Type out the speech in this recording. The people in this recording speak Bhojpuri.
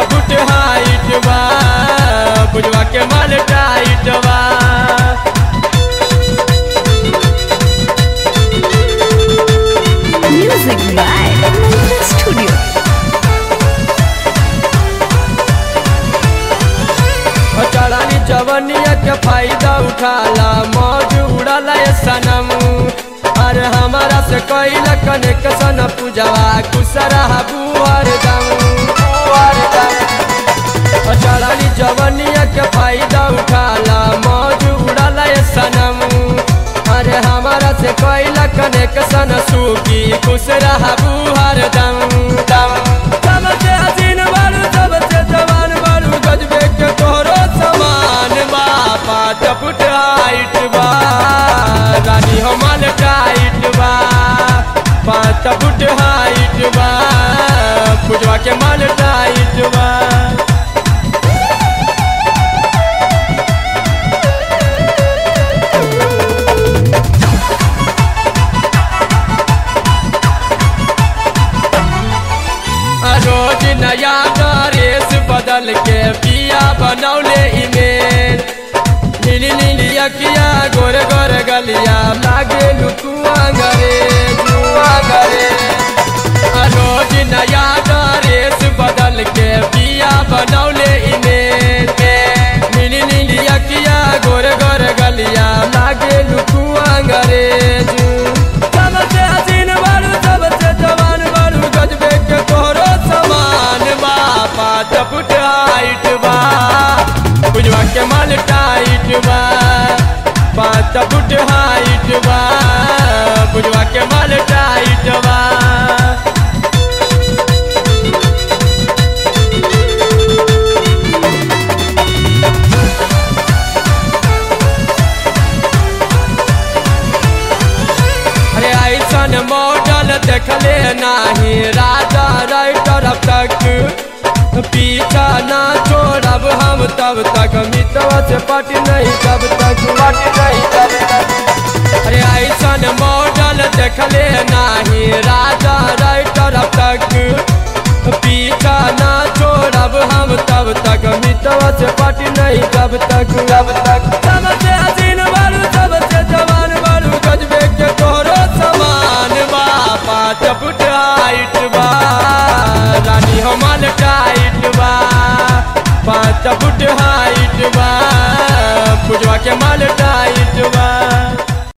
फुट हाइट बा बुझवा के माल टाइट बा Music by Mantra Studio. चढ़ानी जवनिया के फायदा उठाला मौज उड़ाला ये सनम अरे हमारा से कैला कनेक्शन पूजवा कुसरा बुआर दम बुआर दम चढ़ानी जवनिया के फायदा उठाला मौज उड़ाला ये सनम अरे हमारा से कैला कनेक्शन सूखी कुसरा बुआर दम दम सबसे हसीन बारू सबसे जवान बारू गजबे के तोहरो समान बा पाँच फुट हाइट बा रानी हमार टाइट बा पाँच फुट हाइट बा पुजवा के माल टाइट बा रोज नया ड्रेस बदल के पिया बनौले इमेज नीली नीली अखिया गोर गोर गलिया लागे लुकुआ गरे जुआ गरे रोज नया ड्रेस बदल के पिया बनौले इमेज नीली नीली अखिया गोर गोर गलिया लागे लुकुआ गरे जू सबसे हसीन बारू सबसे जवान बारू गजबे के तोहरो समान बा पाँच फुट हाइट बा बुझवा के माल टाइट बा पाँच फुट हाइट बा बुझवा के माल टाइट बा अरे ऐसन मॉडल देखले नाही राजा राइटर अब तक पीछा ना छोड़ब हम तब तक मितवा से पट नहीं तब तक पट नहीं तब तक अरे ऐसन मॉडल देखले नाही राजा राइटर अब तक पीछा ना छोड़ब हम तब तक मितवा से पट नहीं तब तक तब तक सबसे हसीन बारू सबसे जवान बारू गजबे के तोहरो समान बा पाँच फुट हाइट बा रानी हमार टाइट बा पाँच फुट हाइट बा पुजवा के माल टाइट